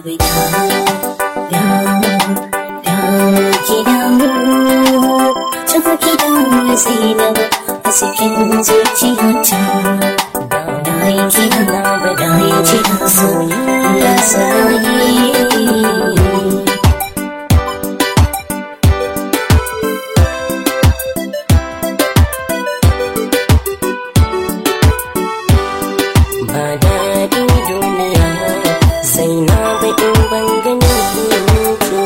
Zainabu dawo, dawo, dawo ki dawo. Tafi ki dawo Zainabu a cikin zuciyata. Na yi kira, na yi kira soyayya soyayya. ba daɗin duniya sai na baƙin ban ganin ki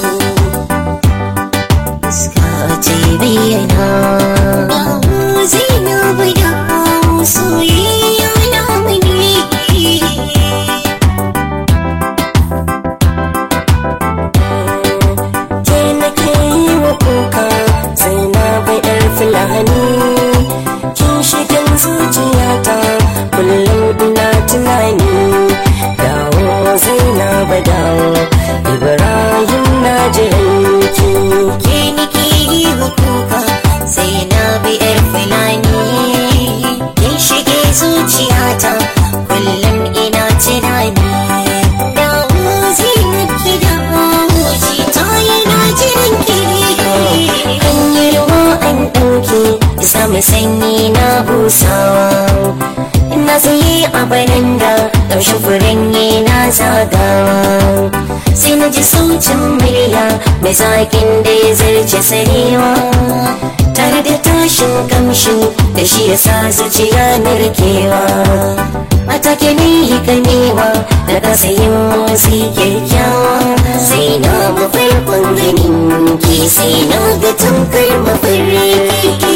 Iska ce bayyana. Dawo Zainabu dawo soyayya na mani. ke nake yi wa kuka sai na baƙar fulani kin shigan zuciyata kullum ina tunani dawo zainaba dawo ibrahim na jiranki ke nake yi wa kuka sai na bi yar fulani kin shige zuciyata kullum ina tunani dawo zinar ki dawo ji ta yana jiran ki hanyar ruwa an ɗauke samu sanyi na busawa na tsaye a baranda ƙarshen furanni na zagawa sai na ji sautin murya mai zaƙin da ya zarce sarewa tare da tashin kamshi da shi ya sa zuciya narkewa a take ne yi ganewa da kasa yin motsi kyakkyawa sai na mafarkon ganin ki sai na ga tamkar mafarki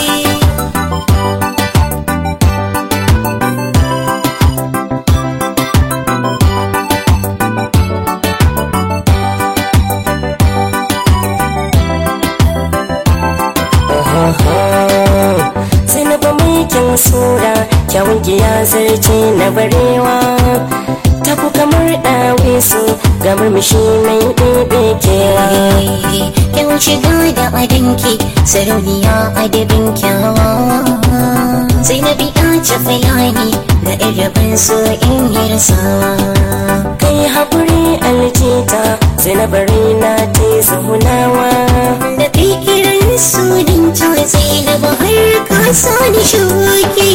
sai na ba mai kyan sura kyawun ya zarce na barewa ta ku kamar ɗawe su ga murmushi mai ɗebe kewa Kyau shiga da adinki sarauniya adabin kyawa sai na biya ce fulani da irabin su in yi rasawa kai haƙuri aljita sai na bari na te zahunawa da fikirin sunin ta sai na bahar kasa ni shuki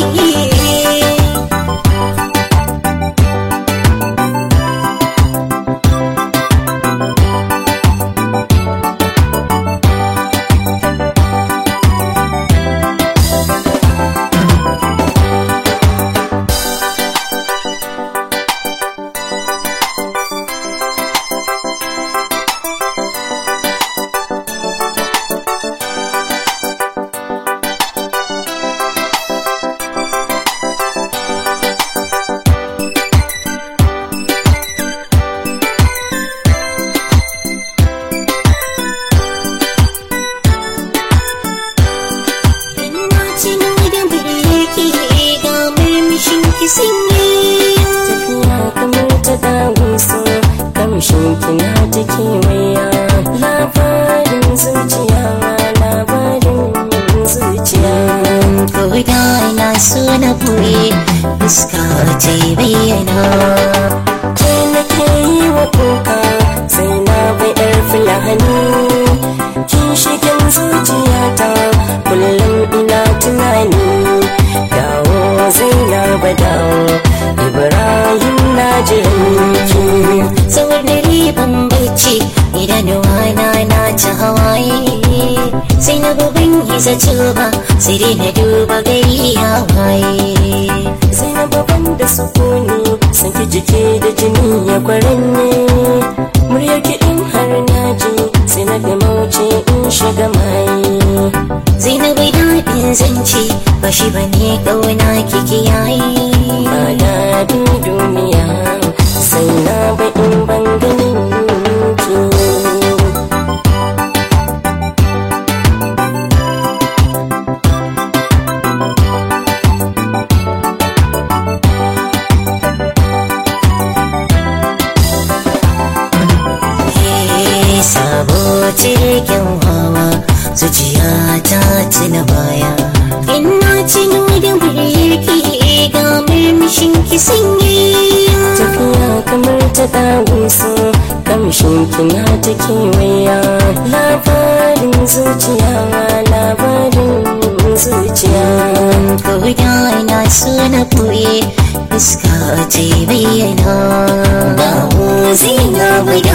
Ina cino da birki ga murmushin ki sanye tafiya kamar ta dawo su kamshin kina ta kewaya labarin zuciya labarin zuciya Koda ina so na buɗe fuska ta bayyana ke nake yi wa kuka sai na bai yar fulani kin shigen zuciyata kullum ina tunani dawo zainaba dawo ibrahim na jiranki Tsawar dare ban bacci idan wana na ta hawaye sai na gaban yi zaci ba sai dai na duba gari ya waye zainaba ban da sukuni san ki jiki da jini ya kwaranye murya ki in har naji sai na fi mauce in shiga mai Zainabai daɗin zance ba shi ba ne ƙauna kiki yayi ba daɗin duniya sai na ba in ban ganin ki Hey, sabo cikin hawa zuciya ta tuna baya ina cino da muryarki ga murmushin ki sanye tafiya kamar ta dawo su kamshin kina ta kewaya labarin zuciya labarin zuciya Koda na so na ɓoye fuska ce bayyana dawo zina da